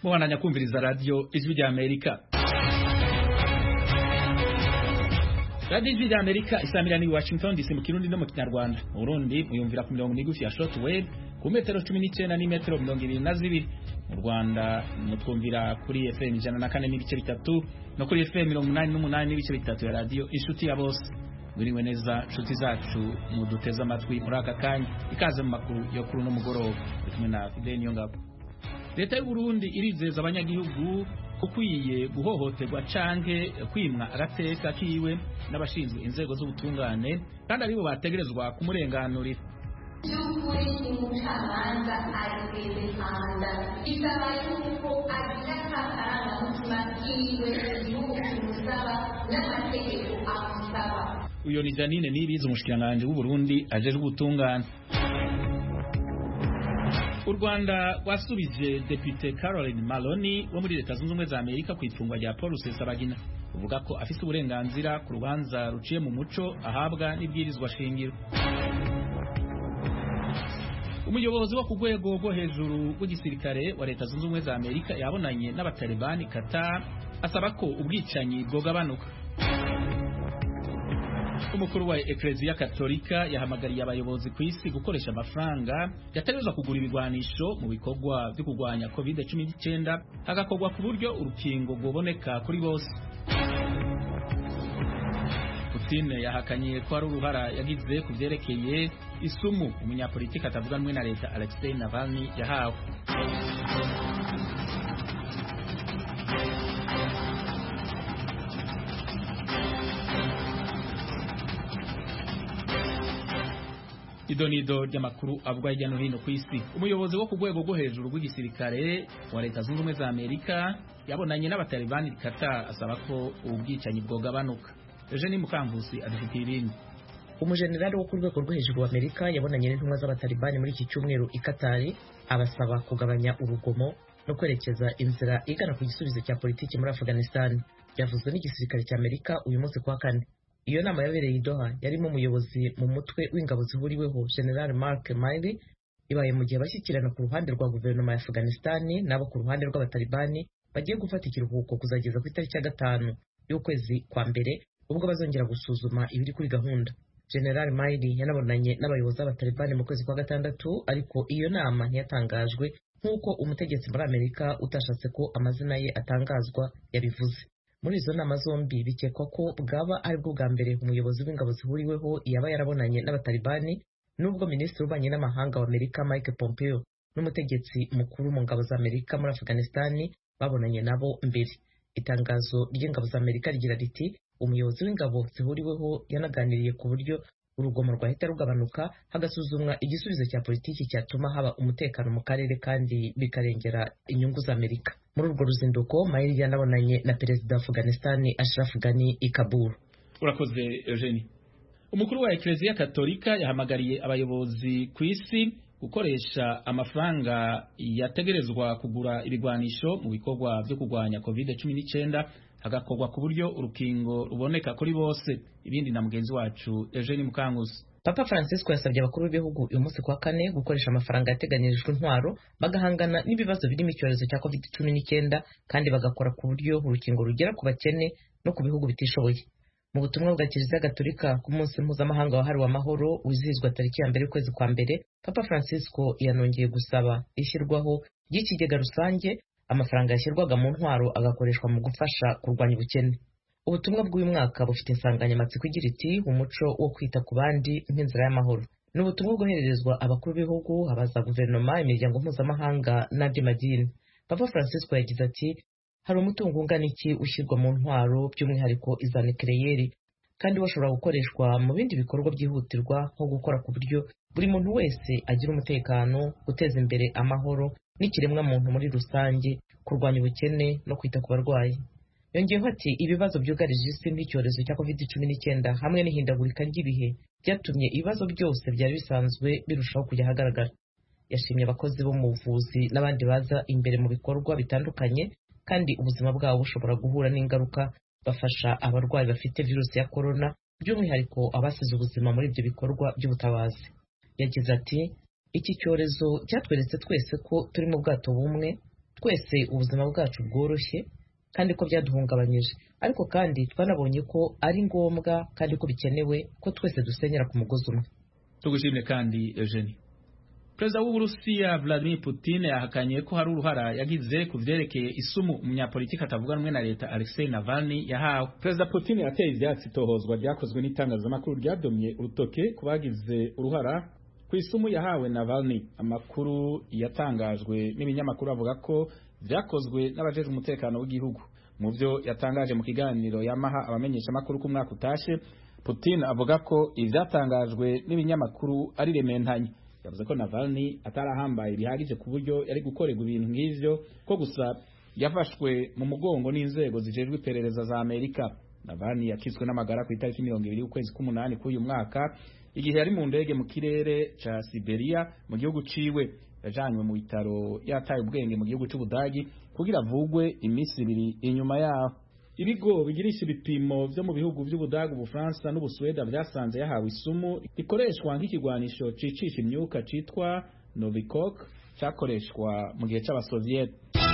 mubandanya kumviriza radiyo ijwi rya amerika radiyo ijwi rya amerika isamirana i washington dc mu kirundi no mu kinyarwanda mu burundi muyumvira ku mirongo migufi ya short wave ku metero cumi n'icyenda n'imetero mirongo ibiri na zibiri mu rwanda mutwumvira kuri fm ijana na kane n'ibice bitatu no kuri fm mirongo umunani n'umunani n'ibice bitatu ya radiyo inshuti ya bose mwiriwe neza nshuti zacu muduteze amatwi muri aka kanya ikaze mu makuru yo kuri uno mugoroba kumwe na fideni niyo ngabo leta y'u Burundi irizeza abanyagihugu ukwiye guhohoterwa canke kwimwa agateka kiwe n'abashinzwe inzego z'ubutungane kandi aribo bategerezwa kumurenganurira by'ukuri umucamanza aribezekanda bisaba yuko agira akarangamutima kiwe igihugu kimusaba n'amategeko amusaba uyo ni Janine Nibizi umushikiranganje w'u Burundi ajejwe ubutungane u Rwanda rwasubije Depute Caroline Maloney wo muri Leta Zunze Ubumwe za Amerika ku ifungwa rya Paul Rusesabagina uvuga ko afise uburenganzira ku rubanza ruciye mu muco ahabwa n'ibwirizwa shingiro umuyobozi wo ku rwego rwo hejuru rw'igisirikare wa Leta Zunze Ubumwe za Amerika yabonanye n'abatalibani Qatar asaba ko ubwicanyi bwogabanuka umukuru wa Eklezia Katolika yahamagariye abayobozi ku isi gukoresha amafaranga yategerezwa kugura ibigwanisho mu bikorwa byo kurwanya COVID-19 hagakorwa ku buryo urukingo rwoboneka kuri bose Putin yahakanye ko ari uruhara yagize ku vyerekeye isumu umunyapolitiki atavuga rumwe na leta Alexei Navalny yahawe idonido ry'amakuru avugwa hirya no hino ku isi umuyobozi wo ku rwego rwo hejuru rw'igisirikare wa leta zunze ubumwe za amerika yabonanye n'abatalibani Qatar asaba ko ubwicanyi bwogabanuka Eugene Mukankusi adufitiye ibindi umujenerali wo ku rwego rwo hejuru wa amerika yabonanye n'intumwa z'abatalibani muri iki cyumweru i katari abasaba kugabanya urugomo no kwerekeza inzira igana ku gisubizo cya politiki muri afghanistan byavuzwe n'igisirikare cya amerika uyu munsi kuwa kane iyo nama yabereye i Doha yarimo umuyobozi mu mutwe w'ingabo zihuriweho General Mark Milley ibaye mu gihe bashyikirana ku ruhande rwa guverinoma ya Afghanistan nabo ku ruhande rw'abatalibani bagiye gufata ikiruhuko kuzageza ku itariki ya gatanu y'ukwezi kwa mbere ubwo bazongera gusuzuma ibiri kuri gahunda General Milley yanabonanye n'abayobozi b'abatalibani mu kwezi kwa gatandatu ariko iyo nama ntiyatangajwe nk'uko umutegetsi muri Amerika utashatse ko amazina ye atangazwa yabivuze muri izo nama zombi bikekwa ko bwaba ari bwo bwa mbere umuyobozi w'ingabo zihuriweho yaba yarabonanye n'abatalibani nubwo minisitiri w'ububanyi n'amahanga wa amerika mike pompeo n'umutegetsi mukuru mu ngabo za amerika muri afghanistan babonanye nabo mbere itangazo ry'ingabo za amerika rigira riti umuyobozi w'ingabo zihuriweho yanaganiriye ku buryo urugomo rwahita rugabanuka hagasuzumwa igisubizo cya politiki cyatuma haba umutekano mu karere kandi bikarengera inyungu za amerika muri urwo ruzinduko mayiri yanabonanye na perezida wa afghanistan ashraf ghani i kabul urakoze eugenie umukuru wa eklezia katolika yahamagariye abayobozi ku isi gukoresha amafaranga yategerezwa kugura ibigwanisho mu bikorwa byo kurwanya covid 19 hagakorwa ku buryo urukingo ruboneka kuri bose ibindi na mugenzi wacu Eugene Mukanguzi Papa Francisco yasabye abakuru b'ibihugu uyu munsi kwa kane gukoresha amafaranga yateganyirijwe intwaro bagahangana n'ibibazo birimo icyorezo cya covid cumi n'icyenda kandi bagakora ku buryo urukingo rugera ku bakene no ku bihugu bitishoboye mu butumwa bwa kiliziya gatolika ku munsi mpuzamahanga wahariwe amahoro wizihizwa tariki ya mbere y'ukwezi kwa mbere Papa Francisco yanongeye gusaba ishyirwaho ry'ikigega rusange amafaranga yashyirwaga mu ntwaro agakoreshwa mu gufasha kurwanya ubukene ubutumwa bw'uyu mwaka bufite insanganyamatsiko igira iti umuco wo kwita ku bandi nk'inzira y'amahoro ni ubutumwa bwohererezwa abakuru b'ibihugu abaza guverinoma imiryango mpuzamahanga n'andi madini papa francisco yagize ati hari umutungo ungana iki ushyirwa mu ntwaro by'umwihariko iza nucleaire kandi bashobora gukoreshwa mu bindi bikorwa byihutirwa nko gukora ku buryo buri muntu wese agira umutekano guteza imbere amahoro n'ikiremwa muntu muri rusange kurwanya ubukene no kwita ku barwayi yongeyeho ati ibibazo byugarije isi nk'icyorezo cya covid cumi n'icyenda hamwe n'ihindagurika ry'ibihe byatumye ibibazo byose byari bisanzwe birushaho kujya ahagaragara yashimye abakozi bo mu buvuzi n'abandi baza imbere mu bikorwa bitandukanye kandi ubuzima bwabo bushobora guhura n'ingaruka bafasha abarwayi bafite virusi ya korona by'umwihariko abasize ubuzima muri ibyo bikorwa by'ubutabazi yagize ati iki cyorezo cyatweretse twese ko turi mu bwato bumwe twese ubuzima bwacu bworoshye kandi ko byaduhungabanyije ariko kandi twanabonye ko ari ngombwa kandi ko bikenewe ko twese dusenyera ku mugozi umwe tugushimye kandi Eugenie Perezida w'Uburusiya Vladimir Putin yahakanye ko hari uruhara yagize ku vyerekeye isumu umunyapolitiki atavuga rumwe na leta Alexei Navalny yahawe. Perezida Putin yateye ivyatsi itohozwa ryakozwe n'itangazamakuru ryadomye urutoke ku bagize uruhara ku isumu yahawe Navalny. Amakuru yatangajwe n'ibinyamakuru avuga ko vyakozwe n'abajejwe umutekano w'igihugu. Mu vyo yatangaje mu kiganiro yamaha abamenyesha makuru ku mwaka utashe, Putin avuga ko ivyatangajwe n'ibinyamakuru ari rementanye. yavuze ko Navalny atarahambaye bihagije ku buryo yari gukorerwa ibintu nk'ivyo ko gusa yafashwe mu mugongo n'inzego zijejwe iperereza za Amerika. Navalny yakitswe n'amagara ku itariki mirongo ibiri y'ukwezi k'umunani k'uyu mwaka igihe yari mu ndege mu kirere ca Siberia mu gihugu ciwe yajanywe mu bitaro yataye ubwenge mu gihugu c'Ubudagi kugira avugwe iminsi ibiri inyuma yaho ibigo bigirisha ibipimo vyo mu bihugu vy'Ubudaga Ubufaransa n'Ubusweda vyasanze yahawe isumu ikoreshwa nk'ikigwanisho cicisha imyuka citwa Novikok cakoreshwa mu gihe c'abasoviet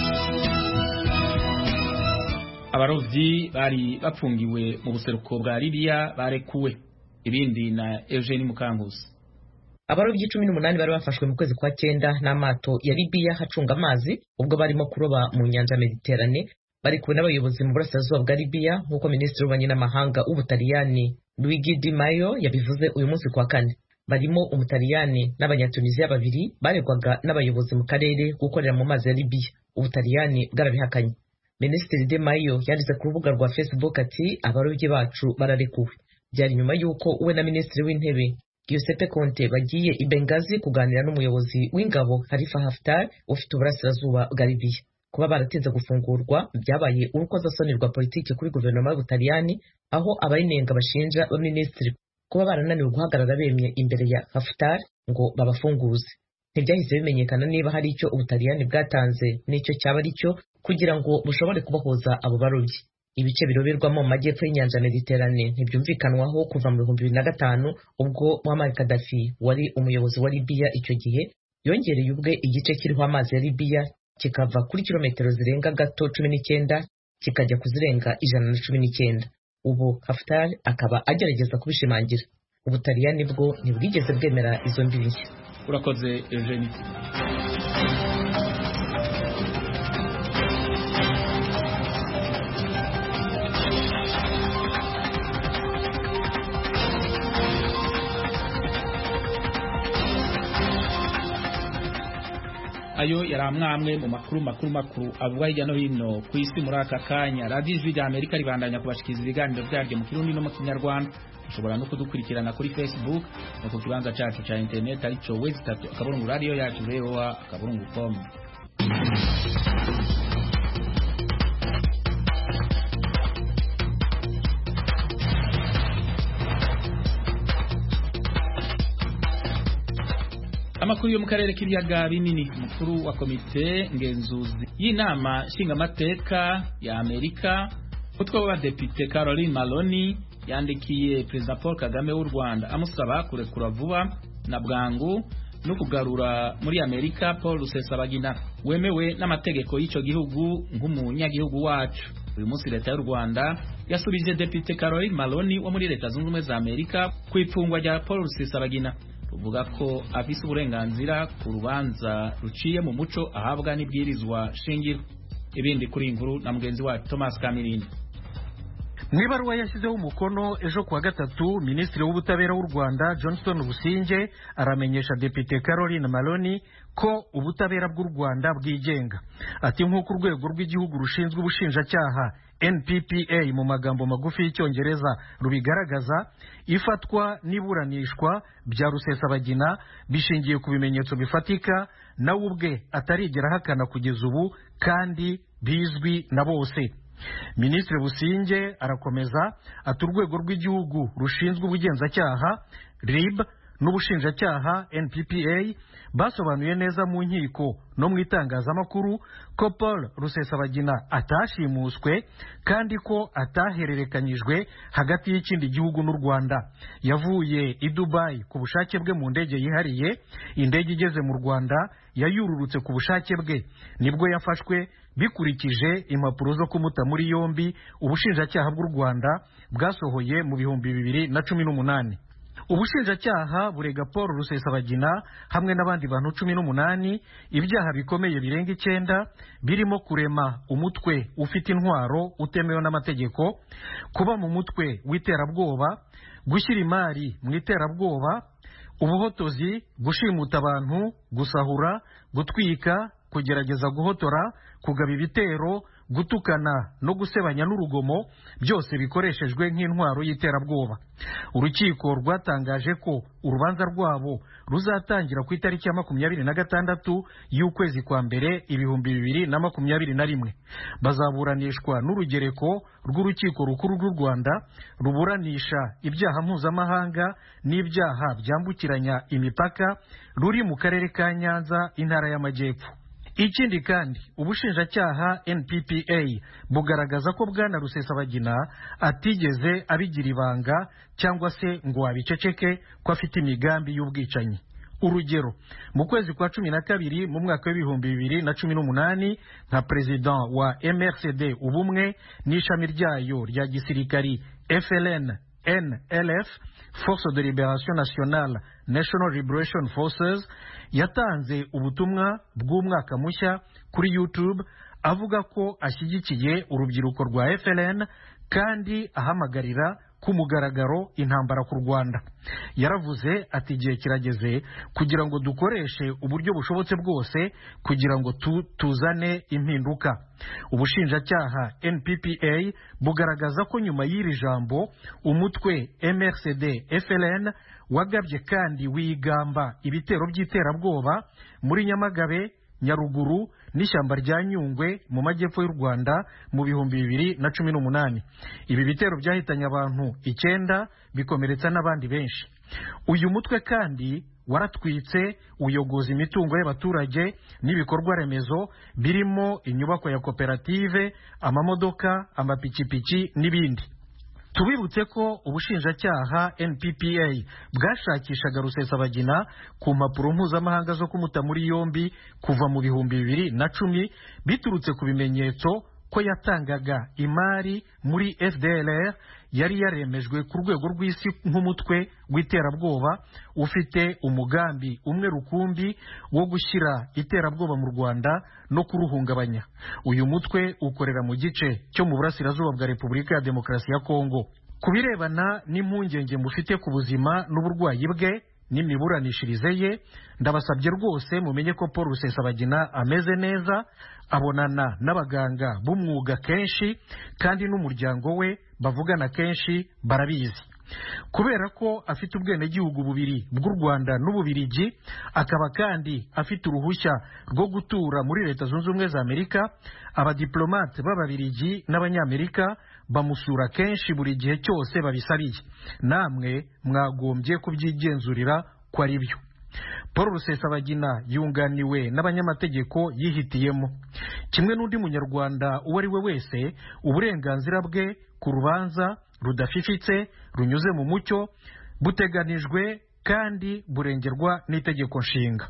abarovyi bari bapfungiwe mu buseruko bwa Libya barekuwe ibindi na Eugene Mukanguzi abarobyi cumi n'umunani bari bafashwe mu kwezi kwa cyenda n'amato ya Libya hacunga amazi ubwo barimo kuroba mu nyanja Mediterane bari kumwe n'abayobozi mu burasirazuba bwa Libya nk'uko minisitiri w'ububanyi n'amahanga w'Ubutaliyani Luigi Di Maio yabivuze uyu munsi kwa kane barimo umutaliyani n'abanyatunisiya babiri baregwaga n'abayobozi mu karere gukorera mu mazi ya Libya Ubutaliyani bwarabihakanye Minisitiri De Maio yanditse ku rubuga rwa Facebook ati abarobyi bacu bararekuwe byari nyuma y'uko we na minisitiri w'intebe Giuseppe Conte bagiye i Benghazi kuganira n'umuyobozi w'ingabo Khalifa Haftar ufite uburasirazuba bwa Libya kuba baratinze gufungurwa byabaye urukozasoni rwa politiki kuri guverinoma y'Ubutaliyani aho abayinenga bashinja abaminisitiri kuba barananiwe guhagarara bemye imbere ya Haftar ngo babafunguze ntibyahise bimenyekana niba hari icyo Ubutaliyani bwatanze n'icyo cyaba ari cyo kugira ngo bushobore kubahuza abo barobyi ibice biroberwamo mu majyepfo y'inyanja Mediterane ntibyumvikanwaho kuva mu bihumbi bibiri na gatanu ubwo Muammar Gaddafi wari umuyobozi wa Libya icyo gihe yongereye ubwe igice kiriho amazi ya Libya kikava kuri kilometero zirenga gato cumi n'icyenda kikajya kuzirenga ijana na cumi n'icyenda ubu Haftar akaba agerageza kubishimangira Ubutaliyani bwo ntibwigeze bwemera izo mbibi nshya urakoze Eugenie ayo yari amwamwe mu makuru makuru makuru avugwa hirya no hino ku isi muri aka kanya radiyo ijwi rya amerika ribandanya kubashikiriza ibiganiro byaryo mu kirundi no mu kinyarwanda ushobora no kudukurikirana kuri facebook no ku kibanza cyacu cya interineti aricyo wezi itatu akaburungu radiyo yacu voa akaburungu com amakuru yo mu karere k'ibiyaga binini umukuru wa komite ngenzuzi y'inama nshingamateka ya amerika umutwe w'abadepite caroline maloni yandikiye perezida paul kagame w'u rwanda amusaba kurekura vuba na bwangu no kugarura muri amerika paul rusesabagina wemewe n'amategeko y'icyo gihugu nk'umunyagihugu wacu uyu munsi leta y'u rwanda yasubije depite caroline maloni wo muri leta zunze ubumwe za amerika ku ifungwa rya paul rusesabagina ruvuga ko afise uburenganzira ku rubanza ruciye mu muco ahabwa n'ibwirizwa shingiro ibindi kuri inkuru na mugenzi wacu Thomas Kamirini mu ibaruwa yashyizeho umukono ejo kuwa gatatu minisitiri w'ubutabera w'u rwanda johnston businge aramenyesha depite caroline maloni ko ubutabera bw'u rwanda bwigenga ati nk'uko urwego rw'igihugu rushinzwe ubushinjacyaha nppa mu magambo magufi y'icyongereza rubigaragaza ifatwa n'iburanishwa bya rusesabagina bishingiye ku bimenyetso bifatika nawe ubwe atarigera ahakana kugeza ubu kandi bizwi na bose minisitiri businge arakomeza ati urwego rw'igihugu rushinzwe ubugenzacyaha rib n'ubushinjacyaha nppa basobanuye neza mu nkiko no mu itangazamakuru ko paul rusesabagina atashimuswe kandi ko atahererekanyijwe hagati y'ikindi gihugu n'u rwanda yavuye i dubayi ku bushake bwe mu ndege yihariye indege igeze mu rwanda yayururutse ku bushake bwe nibwo yafashwe bikurikije impapuro zo kumuta muri yombi ubushinjacyaha bw'u rwanda bwasohoye mu bihumbi bibiri na cumi n'umunani ubushinjacyaha burega paul rusesabagina hamwe n'abandi bantu cumi n'umunani ibyaha bikomeye birenga icyenda birimo kurema umutwe ufite intwaro utemewe n'amategeko kuba mu mutwe w'iterabwoba gushyira imari mu iterabwoba ubuhotozi gushimuta abantu gusahura gutwika kugerageza guhotora kugaba ibitero gutukana no gusebanya n'urugomo byose bikoreshejwe nk'intwaro y'iterabwoba urukiko rwatangaje ko urubanza rwabo ruzatangira ku itariki ya makumyabiri na gatandatu y'ukwezi kwa mbere ibihumbi bibiri na makumyabiri na rimwe bazaburanishwa n'urugereko rw'urukiko rukuru rw'u rwanda ruburanisha ibyaha mpuzamahanga n'ibyaha byambukiranya imipaka ruri mu karere ka nyanza intara y'amajyepfo ikindi kandi ubushinjacyaha nppa bugaragaza ko bwana rusesabagina atigeze abigira ibanga cyangwa se ngo abiceceke ko afite imigambi y'ubwicanyi urugero mu kwezi kwa cumi na kabiri mu mwaka w'ibihumbi bibiri na cumi n'umunani nka perezida wa mrcd ubumwe n'ishami ryayo rya gisirikari fln nlf force de liberation nationale national liberation forces yatanze ubutumwa bw'umwaka mushya kuri youtube avuga ko ashyigikiye urubyiruko rwa fln kandi ahamagarira ku mugaragaro intambara ku rwanda yaravuze ati igihe kirageze kugira ngo dukoreshe uburyo bushobotse bwose kugira ngo tu, tuzane impinduka ubushinjacyaha nppa bugaragaza ko nyuma y'iri jambo umutwe mrcd fln wagabye kandi wigamba ibitero by'iterabwoba muri nyamagabe nyaruguru n'ishyamba rya nyungwe mu majyepfo y'u rwanda mu bihumbi bibiri na cumi n'umunani ibi bitero byahitanye abantu icyenda bikomeretsa n'abandi benshi uyu mutwe kandi waratwitse uyogoza imitungo y'abaturage n'ibikorwa remezo birimo inyubako ya koperative amamodoka amapikipiki n'ibindi tubibutse ko ubushinjacyaha nppa bwashakishaga rusesabagina ku mpapuro mpuzamahanga zo kumuta muri yombi kuva mu bihumbi bibiri na cumi biturutse ku bimenyetso ko yatangaga imari muri fdlr yari yaremejwe ku rwego rw'isi nk'umutwe w'iterabwoba ufite umugambi umwe rukumbi wo gushyira iterabwoba mu rwanda no kuruhungabanya uyu mutwe ukorera mu gice cyo mu burasirazuba bwa repubulika ya demokarasi ya kongo ku birebana n'impungenge mufite ku buzima n'uburwayi bwe n'imiburanishirize ye ndabasabye rwose mumenye ko paul rusesabagina ameze neza abonana n'abaganga b'umwuga kenshi kandi n'umuryango we bavugana kenshi barabizi kubera ko afite ubwenegihugu bubiri bw'u rwanda n'ububirigi akaba kandi afite uruhushya rwo gutura muri leta zunze ubumwe za amerika abadiplomate b'ababirigi n'abanyamerika bamusura kenshi buri gihe cyose babisabiye namwe mwagombye kubyigenzurira ko ari byo paul rusesabagina yunganiwe n'abanyamategeko yihitiyemo kimwe n'undi munyarwanda uwo ari we wese uburenganzira bwe ku rubanza rudafifitse runyuze mu mucyo buteganijwe kandi burengerwa n'itegeko nshinga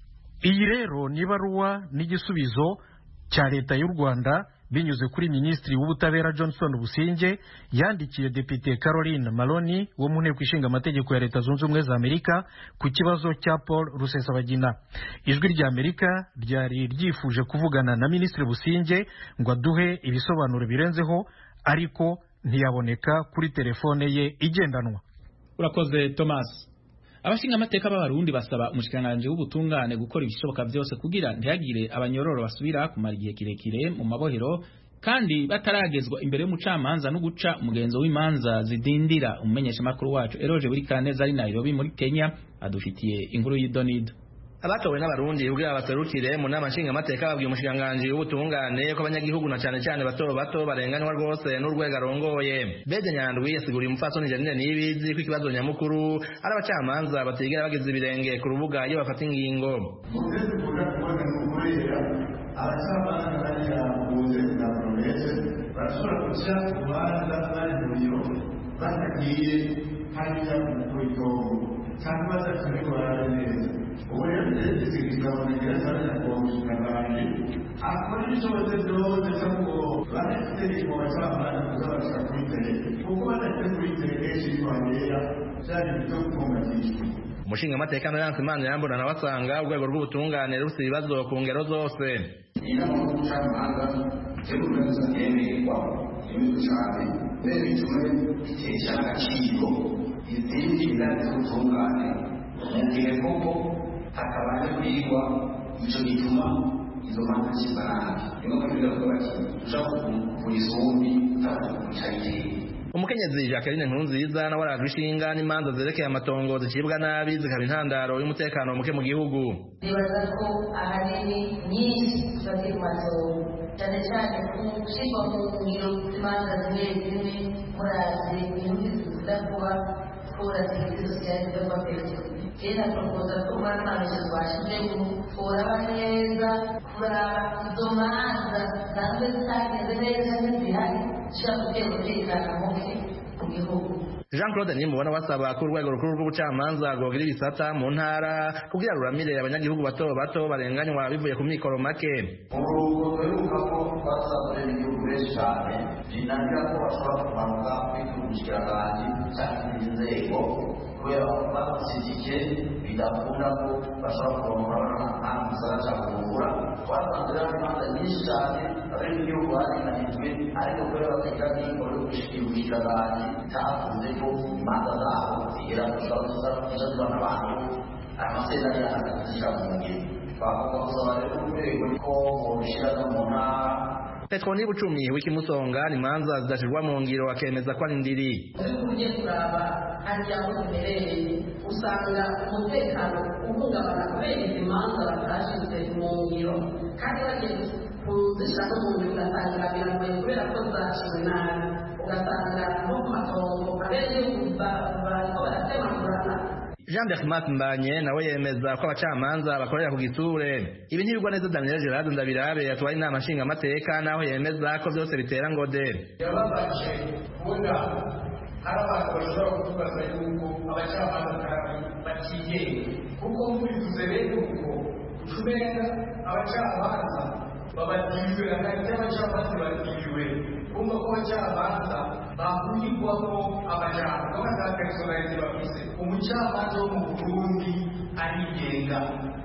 iyi rero ni ibaruwa n'igisubizo cya leta y'u rwanda binyuze kuri minisitiri w'ubutabera johnson businge yandikiye depite caroline maloni wo mu nteko ishinga amategeko ya leta zunze ubumwe za amerika ku kibazo cya paul rusesabagina ijwi rya amerika ryari ryifuje kuvugana na minisitiri businge ngo aduhe ibisobanuro birenzeho ariko ntiyaboneka kuri telefone ye igendanwa urakoze thomas abashinga amateka b'abarundi basaba umushikiranganji w'ubutungane gukora ibishoboka byose kugira ntihagire abanyororo basubira kumara igihe kirekire mu mabohero kandi bataragezwa imbere y'umucamanza no guca umugenzo w'imanza zidindira umumenyeshamakuru wacu eroje buri kaneza ari nairobi muri kenya adufitiye inkuru y'idonido abatowe n'abarundi kugira baserukire mu nama nshingamateka babwiye umushikiranganji w'ubutungane ko abanyagihugu na cane cane bato bato barenganywa rwose n'urwego arongoye bede nyandwi yasiguriye umupfasoni janine nibizi ko ikibazo nyamukuru ari abacamanza batigera bagize ibirenge ku rubuga iyo bafata ingingo abacamanza bariya buze na promese barashobora guca urubanza bari mu biro batagiye hariya ku itongo cyangwa badafite barara neza ubu rero ndetse kigabonekera cyane nyakubahwa umushikiranganji akora ibishoboze byose cyangwa barafite itegeko bacamanza kuza bashaka kuri tere kuko badafite kuri tere kenshi bibabera byari ibyo gutungatishwa umushingamateka Meranse Imana yambona nawe asanga urwego rw'ubutungane rufite ibibazo ku ngero zose inama y'ubucamanza teguza yemererwa yemerwa cyane mbere bitume bitesha agaciro izindi ndani z'ubutungane mu gihe koko hakabaye kwigwa icyo gituma izo manza zishyirwa nabi niyo mpamvu bivuga bati ushaka kuvura isumbi utabaza kumwicarira umukenyezi jacqueline nkurunziza nawe arajwe ishinga n'imanza zerekeye amatongo zicibwa nabi zikaba intandaro y'umutekano muke mu gihugu nibaza ko ahanini nyinshi zifatiye ku matongo cyane cyane ku gushyirwa mu ngiro z'imanza zimwe zimwe murazi inyungu zikunda kuba kura serivisi sosiyete zo kubaperezida rero propoza ko umwana ntacyo twashyizemo kuraba neza kuraba izo manza zanzwe zitagenze neza n'izihari zishobora gutera umutekano muke mu gihugu jean claude nimubona basaba ko urwego rukuru rw'ubucamanza rwogira ibisata mu ntara kugira ruramire abanyagihugu bato bato barenganywa bivuye ku mikoro make umurongo duheruka ko twasanze n'igihugu benshi cyane binanira ko bashobora kumanuka kwitwa umushikiranganji cyangwa izindi nzego kubera ko bamushyigike bidakunda ko bashobora kurongora nta musara cyangwa kuvura twasanze rero imanza nyinshi cyane abari mu gihugu barinanijwe ariko kubera batagira n'ingoro yo gushikira umushikiranganji cyakunze ko imanza zabo zigera gushobora gusara kujya zibana abantu amasezerano y'ahagazishyira mu ngiro twavuga gusaba rero urwego ko borushyira no mu ntara petro niba ucumi w'ikimusonga ni imanza zidashirwa mu ngiro akemeza ko ari ndiri ariko ugiye kuraba hariya aho ziherereye usanga umutekano uhungabana kubera izi manza batashyize mu ngiro kandi bagiye kuzishyira no mu ngiro ugasanga biragoye kubera ko zaciwe nabi ugasanga nko ku matongo abenegihugu bariko baratemagurana jean bermat mbanye nawe yemeza ko abacamanza bakorera ku gitsure ibi ntibigwa neza daniel gerard ndabirabe yatwaye inama nshingamateka naho yemeza ko byose bitera ngode yababaje kubona hari abantu bashobora kutubaza yuko abacamanza batigenga kuko murivuze rero uko ucumenga abacamanza babadiriwe hagati y'abacamanza badiriwe kumva ko abacamanza bahurirwamo amajambo n'abatakarizonalize bafise umucamanza wo mu burundi arigenga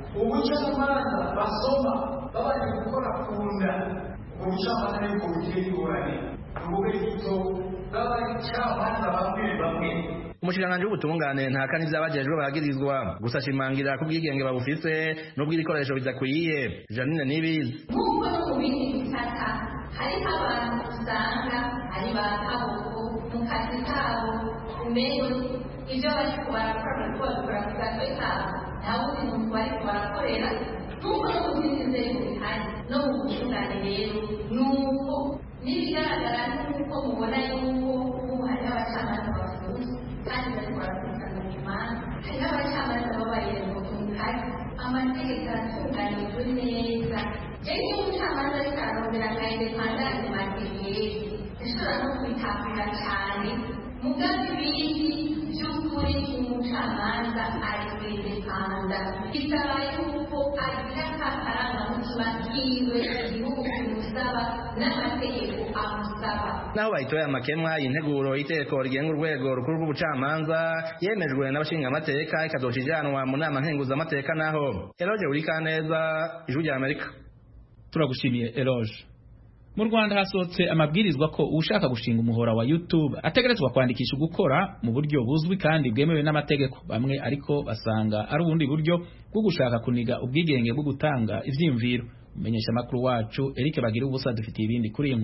ubucamanza basoma babanje gukora ku nda ubwo bucamanza nibwo bugiye ingorane ubube gito bw'abacamanza bamwe bamwe umushikiranganji w'ubutungane ntaka n'ivyabajejwe bagirizwa gusa ashimangira ko ubwigenge babufise n'ubw'ibikoresho bidakwiye janine nibizi nk'uko no mu bindi bisata hariho abantu usanga ari ba kaboko mu kazi kabo umenye ibyo bariko barakora bariko babikora ku gatwe kabo nta wundi muntu bariko barakorera nk'uko no mu zindi nzego bihari no mu butungane rero ni uko n'ibigaragara nk'uko mubona yuko ubu hariho abacamanza bafunze kandi bariko barakurikirana imanza hariho abacamanza babaye mu kazi amategeko aratunganijwe neza rero iyo umucamanza ariko ararondera nka indepandanse materiyeri ishobora no kwitabira cyane mugabe ibindi by'ukuri umucamanza ari kwidepanda bisaba yuko agira ka karangamutima kiwe igihugu kimusaba n'amategeko amusaba naho bayitoye amakemwa integuro y'iteko rigenga urwego rukuru rw'ubucamanza yemejwe n'abashingamateka ikazoca ijanwa mu nama nkenguzamateka naho eloge urikaneza ijwi rya amerika turagushimiye eloge mu rwanda hasohotse amabwirizwa ko ushaka gushinga umuhora wa youtube ategerezwa kwandikisha gukora mu buryo buzwi kandi bwemewe n'amategeko bamwe ariko basanga ari ubundi buryo bwo gushaka kuniga ubwigenge bwo gutanga ivyiyumviro umumenyesha makuru wacu Eric Bagira ubusa dufitiye ibindi kuri iyi nkuru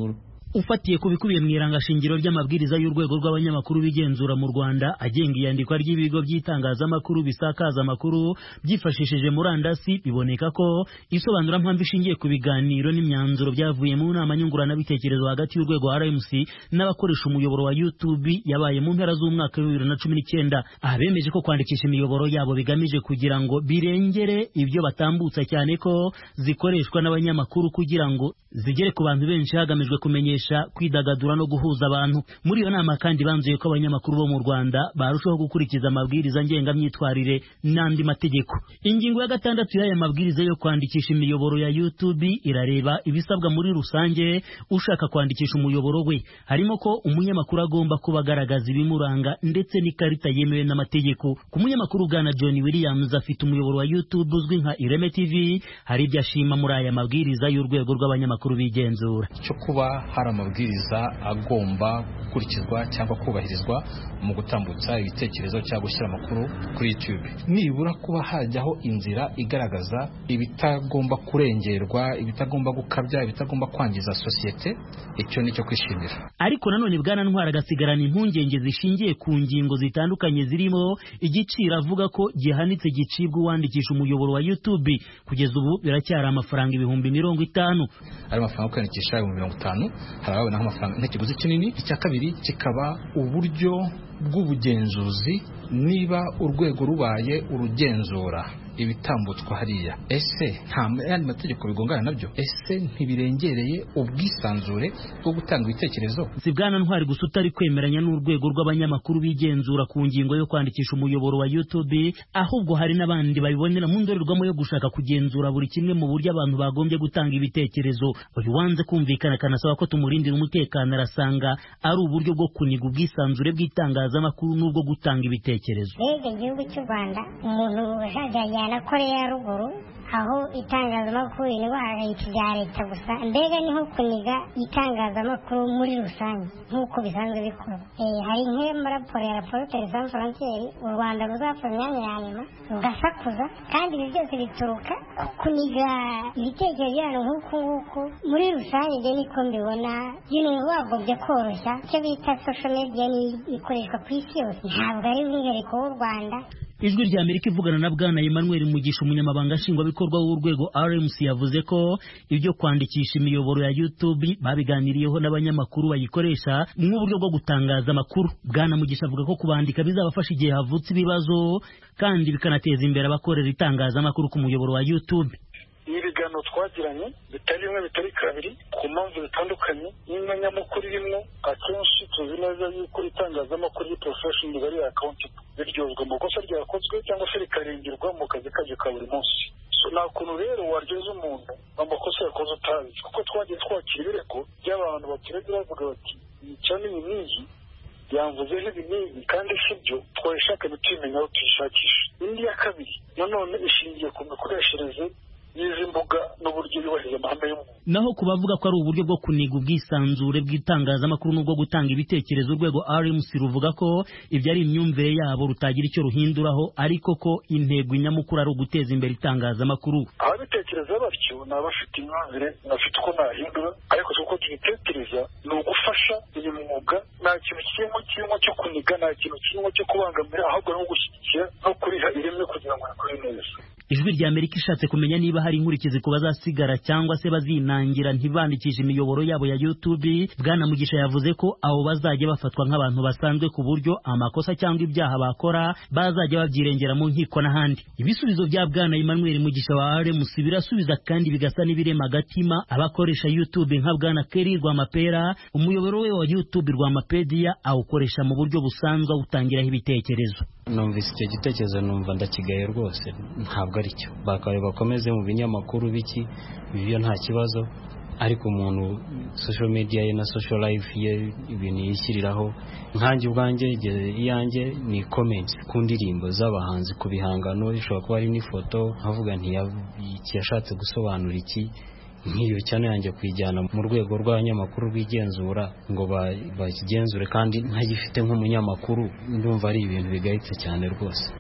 ufatiye ku bikubiye mu irangashingiro ry'amabwiriza y'urwego rw'abanyamakuru bigenzura mu Rwanda agenga iyandikwa ry'ibigo by'itangazamakuru bisakaza amakuru byifashishije murandasi biboneka ko isobanurampamvu ishingiye ku biganiro n'imyanzuro byavuye mu nama nyunguranabitekerezo hagati y'urwego RMC n'abakoresha umuyoboro wa YouTube yabaye mu mpera z'umwaka wa bibiri na cumi n'icyenda aha bemeje ko kwandikisha imiyoboro yabo bigamije kugira ngo birengere ibyo batambutsa cyane ko zikoreshwa n'abanyamakuru kugira ngo zigere ku bantu benshi hagamijwe kumenyesha kwidagadura no guhuza abantu muri iyo nama kandi banzuye ko abanyamakuru bo mu Rwanda barushaho gukurikiza amabwiriza ngengamyitwarire n'andi mategeko ingingo ya gatandatu y'aya mabwiriza yo kwandikisha imiyoboro ya YouTube irareba ibisabwa muri rusange ushaka kwandikisha umuyoboro we harimo ko umunyamakuru agomba kuba agaragaza ibimuranga ndetse n'ikarita yemewe n'amategeko ku munyamakuru bwana John Williams afite umuyoboro wa YouTube uzwi nka Ireme TV hari ibyo ashima muri aya mabwiriza y'urwego rw'abanyamakuru bigenzura cyo kuba hari amabwiriza agomba gukurikizwa cyangwa kubahirizwa mu gutambutsa ibitekerezo cyangwa gushyira amakuru kuri YouTube nibura kuba hajyaho inzira igaragaza ibitagomba kurengerwa ibitagomba gukabya ibitagomba kwangiza sosiyete icyo ni cyo kwishimira ariko nanone bwana ntwara agasigarana impungenge zishingiye ku ngingo zitandukanye zirimo igiciro avuga ko gihanitse gicibwa uwandikisha umuyoboro wa YouTube kugeza ubu biracyari amafaranga ibihumbi mirongo itanu ari amafaranga yo kwiyandikisha ibihumbi mirongo itanu hari ababonaho amafaranga nk'ikiguzi kinini icya kabiri kikaba uburyo bw'ubugenzuzi niba urwego rubaye urugenzura ibitambutswa hariya ese nta yandi mategeko bigongana nabyo ese ntibirengereye ubwisanzure bwo gutanga ibitekerezo si bwana ntwari gusa utari kwemeranya n'urwego rw'abanyamakuru bigenzura ku ngingo yo kwandikisha umuyoboro wa YouTube ahubwo hari n'abandi babibonera mu ndorerwamo yo gushaka kugenzura buri kimwe mu buryo abantu bagombye gutanga ibitekerezo uyu wanze kumvikana akanasaba ko tumurindira umutekano arasanga ari uburyo bwo kuniga ubwisanzure bw'itangazamakuru n'ubwo gutanga ibitekerezo mbega igihugu cy'u rwanda umuntu ushajajyana koreya ya ruguru aho itangazamakuru indwara ibya leta gusa mbega ni nko kuniga itangazamakuru muri rusange nk'uko bisanzwe bikorwa hari nk'amaraporo ya raporo televiziyo faransiyeri u rwanda ruzapfa imyanya ya nyuma rugasakuza kandi ibi byose bituruka kuniga ibitekerezo by'abantu nk'uku nguku muri rusange njye niko mbibona ibintu wagombye koroshya icyo bita social media ni ikoreshwa ku isi yose ntabwo ari umwihariko w'u rwanda ijwi rya amerika ivugana na bwana emmanuel mugisha umunyamabanga nshingwabikorwa w'urwego rmc yavuze ko ibyo kwandikisha imiyoboro ya youtube babiganiriyeho n'abanyamakuru bayikoresha nk'uburyo bwo gutangaza amakuru bwana mugisha avuga ko kubandika bizabafasha igihe havutse ibibazo kandi bikanateza imbere abakorera itangazamakuru ku muyoboro wa youtube ni ibiganiro twagiranye bitari rimwe bitari kabiri ku mpamvu zitandukanye n'inyanyamukuru irimo akenshi tuzi neza yuko itangazamakuru y'ipurofeshoni riba riri akawuntibwe biryozwa mu kosa ryakozwe cyangwa se rikarengerwa mu kazi kaje ka buri munsi nta kuntu rero waryoza umuntu amakosa yakoze utazi kuko twagiye twakira ibirego by'abantu baturage bavuga bati cyane iyi n'iyi yamvuzeho ibi n'ibi kandi si byo twabishaka ntitubimenya aho tuyishakisha indi ya kabiri nanone ishingiye ku mikoreshereze y'izi mbuga n'uburyo yubahiriza amahame y'umuntu naho ku bavuga ko ari uburyo bwo kuniga ubwisanzure bw'itangazamakuru n'ubwo gutanga ibitekerezo urwego RMC ruvuga ko ibyo ari imyumvire yabo rutagira icyo ruhinduraho ariko ko intego nyamukuru ari uguteza imbere itangazamakuru ababitekereza batyo ni abafite imyumvire bafite uko nahindura ariko si uko tubitekereza ni ugufasha uyu mwuga nta kintu kirimo kirimo cyo kuniga nta kintu kirimo cyo kubangamira ahubwo no gushyigikira no kuriha ireme kugira ngo rikore neza ijwi rya amerika ishatse kumenya niba hari inkurikizi ku bazasigara cyangwa se bazinangira ntibandikishe imiyoboro yabo ya youtube bwana mugisha yavuze ko abo bazajya bafatwa nk'abantu basanzwe ku buryo amakosa cyangwa ibyaha bakora bazajya babyirengera mu nkiko n'ahandi ibisubizo bya bwana emmanuel mugisha wa rmc birasubiza kandi bigasa n'ibirema agatima abakoresha youtube nka bwana keri rwamapera umuyoboro we wa youtube rwamapedia awukoresha mu buryo busanzwe awutangiraho ibitekerezo numvise icyo gitekerezo numva ndakigaye rwose ntabwo ari cyo bakaba bakomeze mu binyamakuru biki ibyo nta kibazo ariko umuntu social media ye na social life ye ibintu yishyiriraho nkanjye ubwanjye iyanjye ni comments ku ndirimbo z'abahanzi ku bihangano bishobora kuba ari n'ifoto nkavuga nti yashatse gusobanura iki nk'iyo cyane yanjye kuyijyana mu rwego rw'abanyamakuru rw'igenzura ngo bakigenzure kandi ntagifite nk'umunyamakuru ndumva ari ibintu bigayitse cyane rwose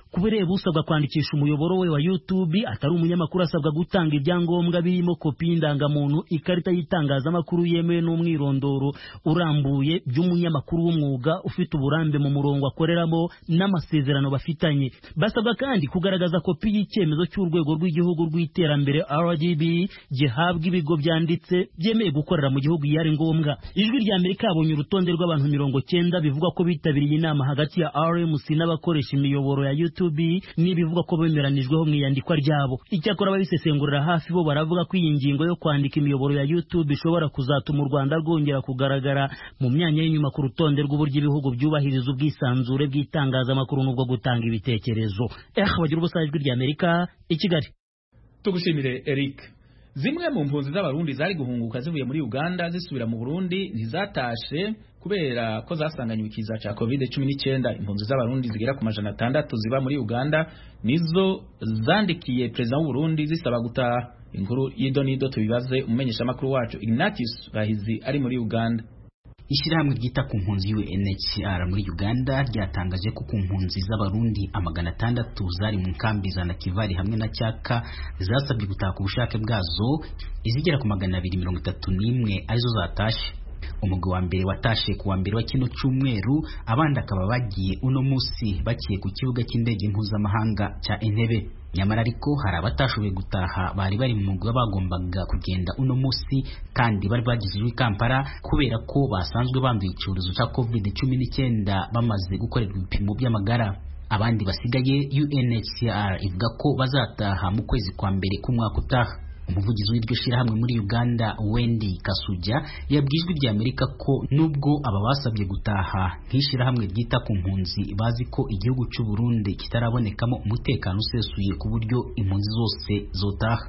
ku bireba usabwa kwandikisha umuyoboro we wa YouTube atari umunyamakuru asabwa gutanga ibyangombwa birimo kopi y'indangamuntu ikarita y'itangazamakuru yemewe n'umwirondoro urambuye by'umunyamakuru w'umwuga ufite uburambe mu murongo akoreramo n'amasezerano bafitanye basabwa kandi kugaragaza kopi y'icyemezo cy'urwego rw'igihugu rw'iterambere RGB gihabwa ibigo byanditse byemeye gukorera mu gihugu iyo ari ngombwa ijwi rya Amerika yabonye urutonde rw'abantu mirongo cyenda bivugwa ko bitabiriye inama hagati ya RMC n'abakoresha imiyoboro ya YouTube n'ibivugwa ko bemeranijweho mu iyandikwa ryabo icyakora ababisesengurira hafi bo baravuga ko iyi ngingo yo kwandika imiyoboro ya YouTube ishobora kuzatuma u Rwanda rwongera kugaragara mu myanya y'inyuma ku rutonde rw'uburyo ibihugu byubahiriza ubwisanzure bw'itangazamakuru n'ubwo gutanga ibitekerezo eh bagira ubusa ijwi rya Amerika i Kigali tugushimire Eric zimwe mu mpunzi z'abarundi zari guhunguka zivuye muri Uganda zisubira mu Burundi ntizatashe kubera ko zasanganywe ikiza ca covid 19 impunzi z'abarundi zigera ku majana atandatu ziba muri Uganda nizo zandikiye perezida w'u Burundi zisaba gutaha inkuru y'idonido tubibaze umumenyesha makuru wacu Ignatius Bahizi ari muri Uganda Ishyirahamwe ryita ku mpunzi UNHCR muri Uganda ryatangaje ko ku mpunzi z'abarundi amagana atandatu zari mu nkambi za Nakivari hamwe na Cyaka zasabye gutaha ku bushake bwazo izigera ku magana abiri mirongo itatu n'imwe arizo zatashe umugwi wa mbere watashe ku wa mbere wa kino cyumweru abandi akaba bagiye uno munsi bakiye ku kibuga cy'indege mpuzamahanga cya Entebbe nyamara ariko hari abatashoboye gutaha bari bari mu mugwi bagombaga kugenda uno munsi kandi bari bagejejwe i Kampala kubera ko basanzwe banduye icyorezo cya covid cumi n'icyenda bamaze gukorerwa ibipimo by'amagara abandi basigaye UNHCR ivuga ko bazataha mu kwezi kwa mbere k'umwaka utaha umuvugizi w'iryo shyirahamwe muri Uganda Wendy Kasuja yabwijwe rya Amerika ko nubwo aba basabye gutaha nk'ishyirahamwe ryita ku mpunzi bazi ko igihugu cy'u Burundi kitarabonekamo umutekano usesuye ku buryo impunzi zose zotaha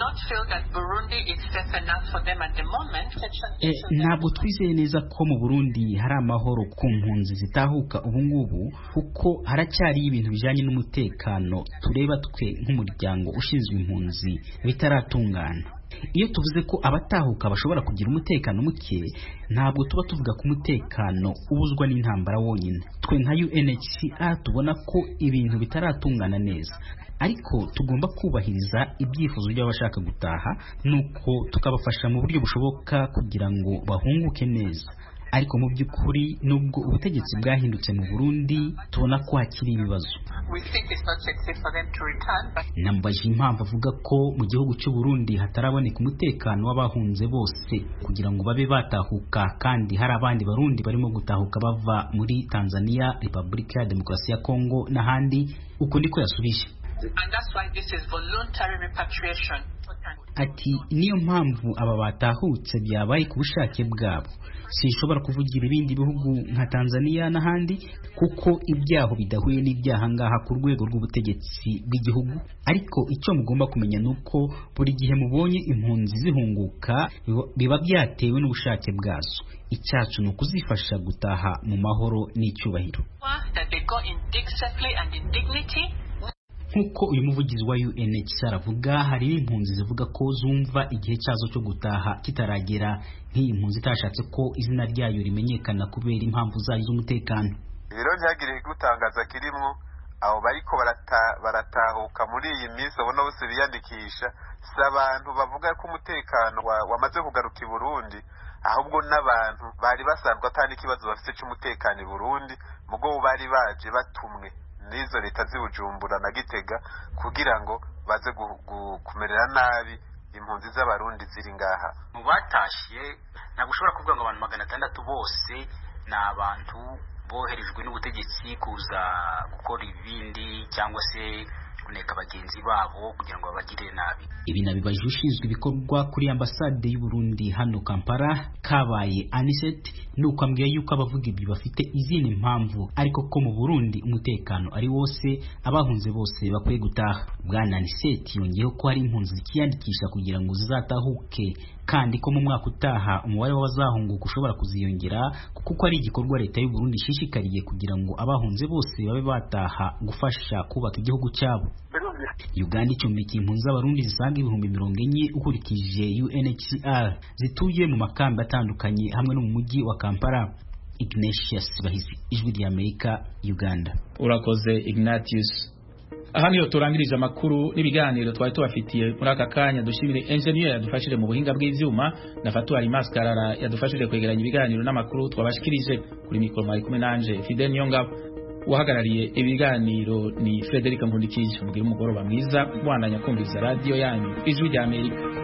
e, ntabwo twizeye neza ko mu Burundi hari amahoro ku mpunzi zitahuka ubu ngubu kuko haracyari ibintu bijanye n'umutekano tureba twe nk'umuryango ushinzwe impunzi bitaratunga iyo tuvuze ko abatahuka bashobora kugira umutekano muke ntabwo tuba tuvuga ko umutekano ubuzwa n'intambara wonyine twe nka UNHCR tubona ko ibintu bitaratungana neza ariko tugomba kubahiriza ibyifuzo by'abashaka gutaha nuko tukabafasha mu buryo bushoboka kugira ngo bahunguke neza ariko mu by'ukuri nubwo ubutegetsi bwahindutse mu Burundi tubona ko hakiri ibibazo nambaje impamvu avuga ko mu gihugu cy'u Burundi hataraboneka umutekano w'abahunze bose kugira ngo babe batahuka kandi hari abandi barundi barimo gutahuka bava muri Tanzania Repubulika ya Demokarasi ya Kongo n'ahandi uko niko yasubije ati niyo mpamvu aba batahutse byabaye ku bushake bwabo sinshobora kuvugira ibindi bihugu nka Tanzania n'ahandi kuko ibyaho bidahuye n'ibyaha ngaha ku rwego rw'ubutegetsi bw'igihugu ariko icyo mugomba kumenya ni uko buri gihe mubonye impunzi zihunguka biba byatewe n'ubushake bwazo icyacu ni ukuzifasha gutaha mu mahoro n'icyubahiro nk'uko uyu muvugizi wa UNHCR avuga hari n'impunzi zivuga ko zumva igihe cyazo cyo gutaha kitaragera nk'iyi mpunzi itashatse ko izina ryayo rimenyekana kubera impamvu zayo z'umutekano rero ntihagire gutangaza kirimo abo bariko baratahuka muri iyi minsi ubona bose biyandikisha si abantu bavuga ko umutekano wamaze kugaruka i Burundi ahubwo n'abantu bari basanzwe atari ikibazo bafite cy'umutekano i Burundi mugo bari baje batumwe n'izo leta z'ibujumbura na gitega kugira ngo baze kumerera nabi impunzi z'abarundi ziri ngaha mu batashye ntabwo ushobora kuvuga ngo abantu magana atandatu bose ni abantu boherejwe n'ubutegetsi kuza gukora ibindi cyangwa se kuneka bagenzi babo kugira ngo babagire nabi ibi nabibajije ushinzwe ibikorwa kuri ambasade y'u Burundi hano Kampala kabaye Anicet nuko ambwiye yuko abavuga ibyo bafite izindi mpamvu ariko ko mu Burundi umutekano ari wose abahunze bose bakwiye gutaha bwana Anicet yongeyeho ko hari impunzi zikiyandikisha kugira ngo zizatahuke kandi ko mu mwaka utaha umubare w'abazahunguka ushobora kuziyongera kuko ari igikorwa leta y'u Burundi ishishikariye kugira ngo abahunze bose babe bataha gufasha kubaka igihugu cyabo Uganda icumbikiye impunzi z'abarundi zisaga ibihumbi mirongo enye ukurikije UNHCR zituye mu makambi atandukanye hamwe no mu mujyi wa Kampala Ignatius Bahizi ijwi rya Amerika Uganda urakoze Ignatius aha niyo turangirije amakuru n'ibiganiro twari tubafitiye muri aka kanya dushimire engineer yadufashije mu buhinga bw'ivyuma na Fatuari Maskarara yadufashije kwegeranya ibiganiro n'amakuru twabashikirije kuri mikoro mari kumwe nanje Fidel Nyongabo uhagarariye ibiganiro ni Frederic Nkundikije mugira umugoroba mwiza mwandanya kumviriza radio yanyu ijwi rya Amerika